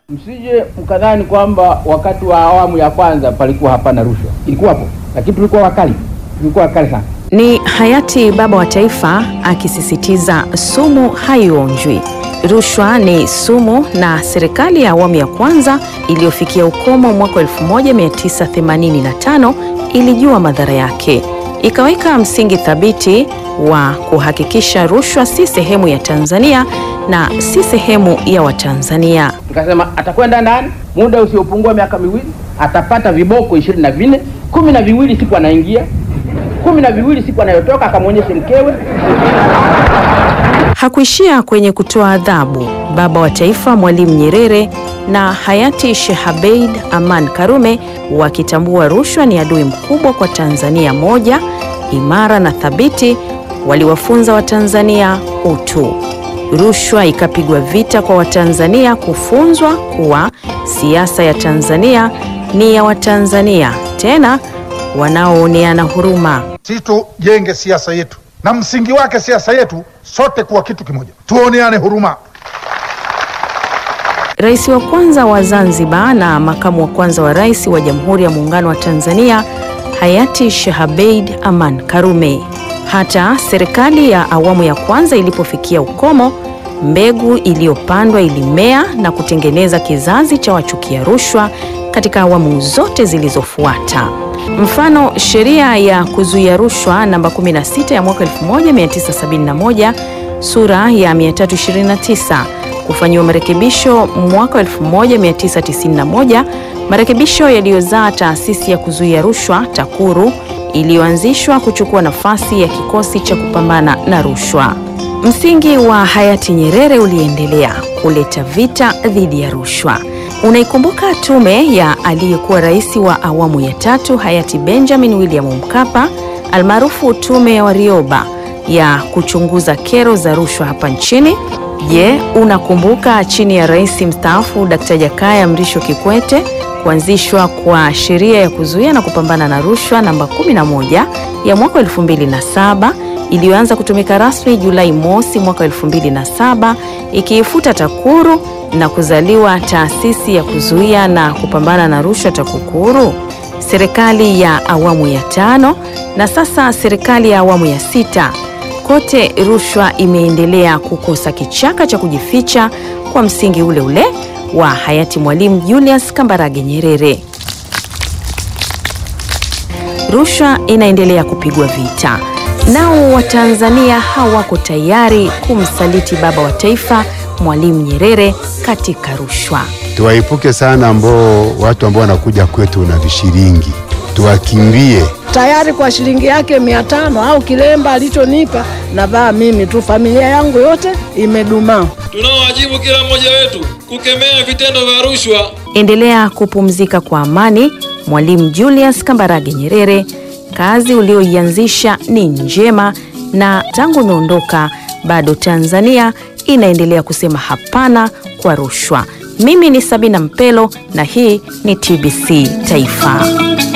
Msije mkadhani kwamba wakati wa awamu ya kwanza palikuwa hapana rushwa, ilikuwapo, lakini tulikuwa wakali, tulikuwa wakali sana. Ni hayati baba wa taifa akisisitiza sumu haionjwi. Rushwa ni sumu, na serikali ya awamu ya kwanza iliyofikia ukomo mwaka 1985 ilijua madhara yake, ikaweka msingi thabiti wa kuhakikisha rushwa si sehemu ya Tanzania na si sehemu ya Watanzania. Tukasema atakwenda ndani muda usiopungua miaka miwili, atapata viboko ishirini na vinne, kumi na viwili siku anaingia, kumi na viwili siku anayotoka, akamwonyeshe mkewe. Hakuishia kwenye kutoa adhabu. Baba wa taifa Mwalimu Nyerere na hayati Sheikh Abeid Aman Karume wakitambua rushwa ni adui mkubwa kwa Tanzania moja imara na thabiti, waliwafunza Watanzania utu. Rushwa ikapigwa vita kwa Watanzania kufunzwa kuwa siasa ya Tanzania ni ya Watanzania, tena wanaooneana huruma. Sisi tujenge siasa yetu na msingi wake siasa yetu sote kuwa kitu kimoja, tuoneane huruma. Rais wa kwanza wa Zanzibar na makamu wa kwanza wa rais wa Jamhuri ya Muungano wa Tanzania hayati Sheikh Abeid Aman Karume. Hata serikali ya awamu ya kwanza ilipofikia ukomo, mbegu iliyopandwa ilimea na kutengeneza kizazi cha wachukia rushwa katika awamu zote zilizofuata. Mfano, sheria ya kuzuia rushwa namba 16 ya mwaka 1971 sura ya 329 kufanyiwa marekebisho mwaka 1991, marekebisho yaliyozaa taasisi ya kuzuia rushwa TAKURU iliyoanzishwa kuchukua nafasi ya kikosi cha kupambana na rushwa. Msingi wa hayati Nyerere uliendelea kuleta vita dhidi ya rushwa. Unaikumbuka tume ya aliyekuwa rais wa awamu ya tatu hayati Benjamin William Mkapa almaarufu tume ya Warioba ya kuchunguza kero za rushwa hapa nchini? Je, unakumbuka chini ya rais mstaafu Dkt. Jakaya Mrisho Kikwete kuanzishwa kwa sheria ya kuzuia na kupambana na rushwa namba 11 ya mwaka 2007 iliyoanza kutumika rasmi Julai mosi mwaka 2007 ikiifuta TAKURU na kuzaliwa taasisi ya kuzuia na kupambana na rushwa TAKUKURU. Serikali ya awamu ya tano na sasa serikali ya awamu ya sita, kote rushwa imeendelea kukosa kichaka cha kujificha kwa msingi ule ule wa hayati Mwalimu Julius Kambarage Nyerere. Rushwa inaendelea kupigwa vita. Nao Watanzania hawako tayari kumsaliti baba wa taifa Mwalimu Nyerere katika rushwa. Tuwaepuke sana ambao watu ambao wanakuja kwetu na vishiringi, tuwakimbie. tayari kwa shilingi yake mia tano au kilemba alichonipa navaa mimi tu, familia yangu yote imedumaa. Tunao wajibu kila mmoja wetu kukemea vitendo vya rushwa. Endelea kupumzika kwa amani, Mwalimu Julius Kambarage Nyerere. Kazi ulioianzisha ni njema, na tangu umeondoka bado Tanzania inaendelea kusema hapana kwa rushwa. Mimi ni Sabina Mpelo na hii ni TBC Taifa.